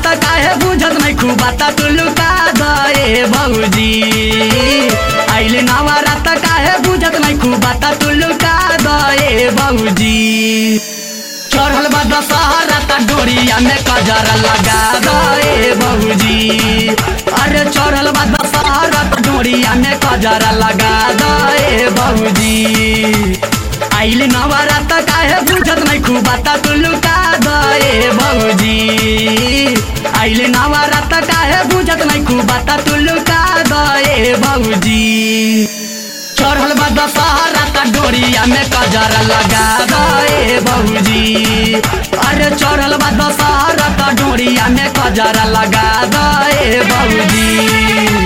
त काहे बुझत नहीं खूब बाता तू लुका दे भौजी आइले नवरात काहे बुझत नहीं खूब बाता तू लुका दे भौजी चढ़ल बा दशहरा त डोरिया में कजरा लगा दे भौजी अरे चढ़ल बा दशहरा त डोरिया में कजरा लगा दे भौजी आइले नवरात काहे बुझत नहीं खूब बाता तू लुका दे भौजी आइले नवरात काहे बुझत नहीं खूब बाता तू लुका दे भौजी चढ़ल बा दशहरा त डोरिया में कजरा लगा दे भौजी अरे चढ़ल बा दशहरा त डोरिया में कजरा लगा दे भौजी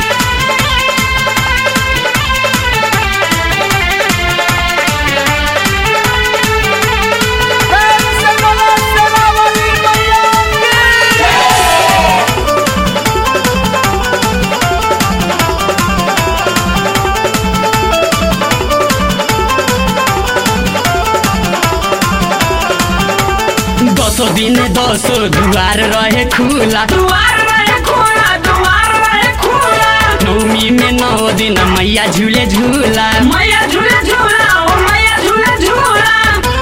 प्रेम से बोलो शेरावाली मैया की दसो दिन दसो दुआर रहे खुला दुआर रहे खुला दुआर रहे खुला नौमी में नौ दिन मैया झूले झूला मैया झूला झूला ओ मैया झूला झूला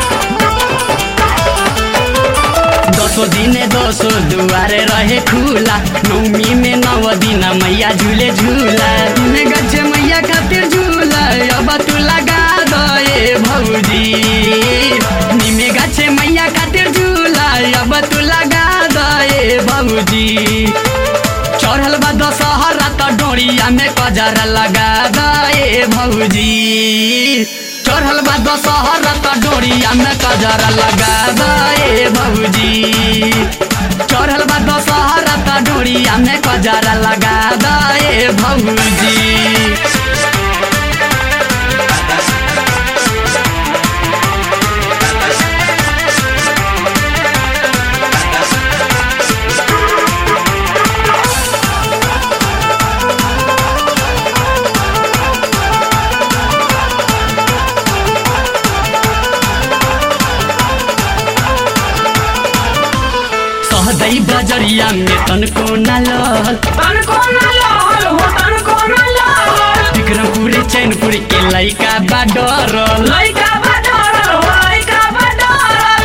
दसो दिन दसो दुआर रहे खुला नौमी में नौ दिन मैया झूले झूला में गच्छे मैया खातिर झूला अब तू लगा दे भौजी निमे गच्छे मैया खातिर झूला अब तू लगा दे भौजी चढ़ल बा दशहरा त डोरिया में कजरा लगा दे भौजी चढ़ल बा दशहरा त डोरिया में कजरा लगा दे भौजी चढ़ल बा दशहरा त डोरिया में कजरा लगा दे भौजी सहदै बजरिया में तनको न लल तन को न लाल हो तन को न लाल विक्रमपुर चैनपुर के लैका बा डरल लइका बडरल हो लइका बडरल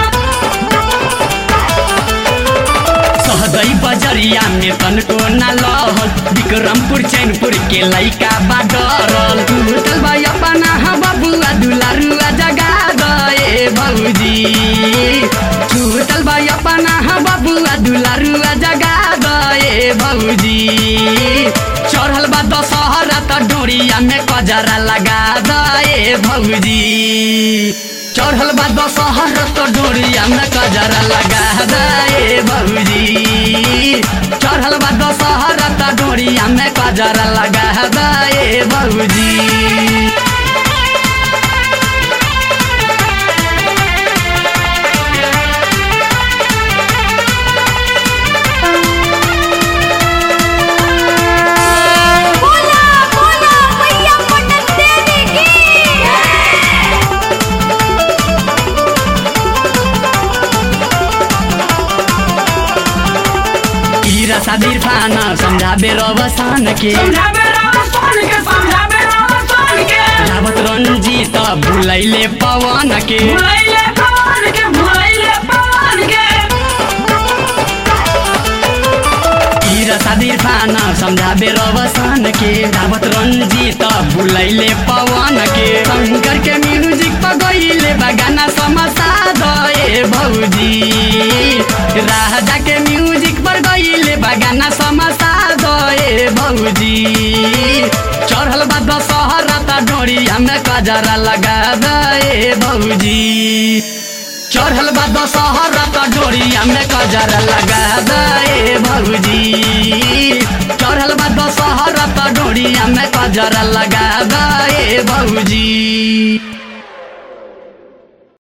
सहदै बजरिया में तनको न लहल विक्रमपुर चैनपुर के लैका बा डरल टूटल बा अपना हा बबुआ दुलारुआ जगा दे भौजी टूटल बा अपना हा बबुआ दुलारुआ जगा दे भौजी चढ़ल बा दशहरा त डोरिया में कजरा लगा दे भौजी चढ़ल बा दशहरा त डोरिया में कजरा लगा दे भौजी चढ़ल बा दशहरा त डोरिया में कजरा लगा दे भौजी बोला बोला मैया पटक देवी की हीरा सादिर फाना समझाबे रवसान के समझाबे रावण के समझाबे रावण के रावत रंजीत भुलैले पवन के भुलैले पवन के भुलैले पवन के हीरा सादिर फाना समझाबे रवसान के रावत रंजीत भुलैले पवन के शंकर के म्यूजिक पर गईले बगाना समसा दे भौजी राजा के म्यूजिक पर गईले बगाना समसा दे भौजी चढ़ल बा दशहरा त डोरिया में कजरा लगा दे भौजी चढ़ल बा दशहरा त डोरिया में कजरा लगा दे भौजी चढ़ल बा दशहरा त डोरिया में कजरा लगा दे भौजी